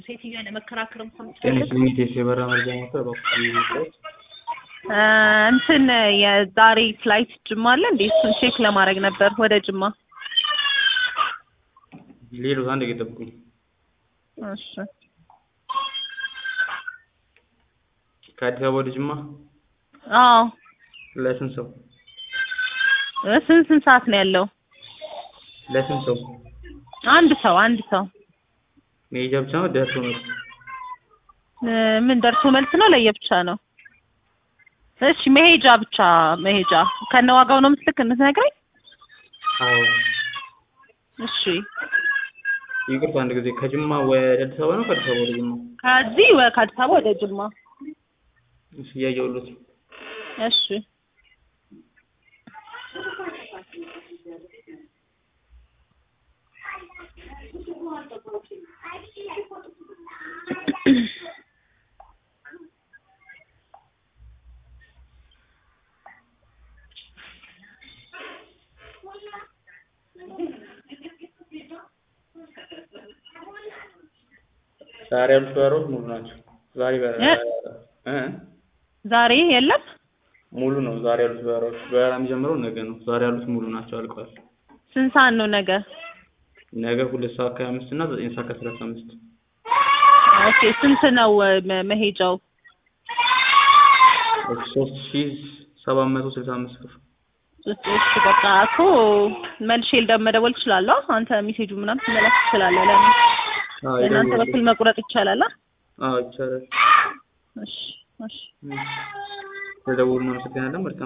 ሴትዮዋ ለመከራከር እንኳን ጤና ብትፈልግ ይስጥልኝ የቴስ የበረራ መረጃ ነበር በኩል ይመስላል። እ እንትን የዛሬ ፍላይት ጅማ አለ እንዴ? እሱን ቼክ ለማድረግ ነበር ወደ ጅማ። ሌሎት አንድ ጊዜ ጠብቁኝ። እሺ ከአዲስ አበባ ወደ ጅማ አዎ ለስንት ሰው? እ ስንት ስንት ሰዓት ነው ያለው? ለስንት ሰው? አንድ ሰው አንድ ሰው መሄጃ ብቻ ነው ደርሶ ነው? እ ምን ደርሶ መልስ ነው ለየብቻ ነው? እሺ መሄጃ ብቻ መሄጃ ከነ ዋጋው ነው ምስልክ እንድትነግረኝ? አዎ እሺ ይቅርታ አንድ ጊዜ ከጅማ ወደ አዲስ አበባ ነው ከአዲስ አበባ ወደ ጅማ? ከዚህ ወ- ከአዲስ አበባ ወደ ጅማ። እሺ እያየሁለት ነው። እሺ ዛሬ ያሉት በረራዎች ሙሉ ናቸው። ዛሬ በረራ እ ዛሬ የለም? ሙሉ ነው። ዛሬ ያሉት በረራዎች በረራ የሚጀምረው ነገ ነው። ዛሬ ያሉት ሙሉ ናቸው፣ አልቀዋል። ስንት ሰዓት ነው ነገ? ነገ ሁለት ሰዓት ከሀያ አምስት እና ዘጠኝ ሰዓት ከሰላሳ አምስት ኦኬ ስንት ነው እ መ- መሄጃው? ሶስት ሺ ሰባት መቶ ስልሳ አምስት ብር እሺ እሺ፣ በቃ እኮ መልሼ ልደውል መደወል ትችላለህ? አንተ ሜሴጁ ምናምን ትመላክ ትችላለህ። ለምን አዎ በእናንተ ይደውላሉ። በኩል መቁረጥ ይቻላል? አ? አዎ ይቻላል። እሺ እሺ ስለደወሉ እናመሰግናለን። መልካም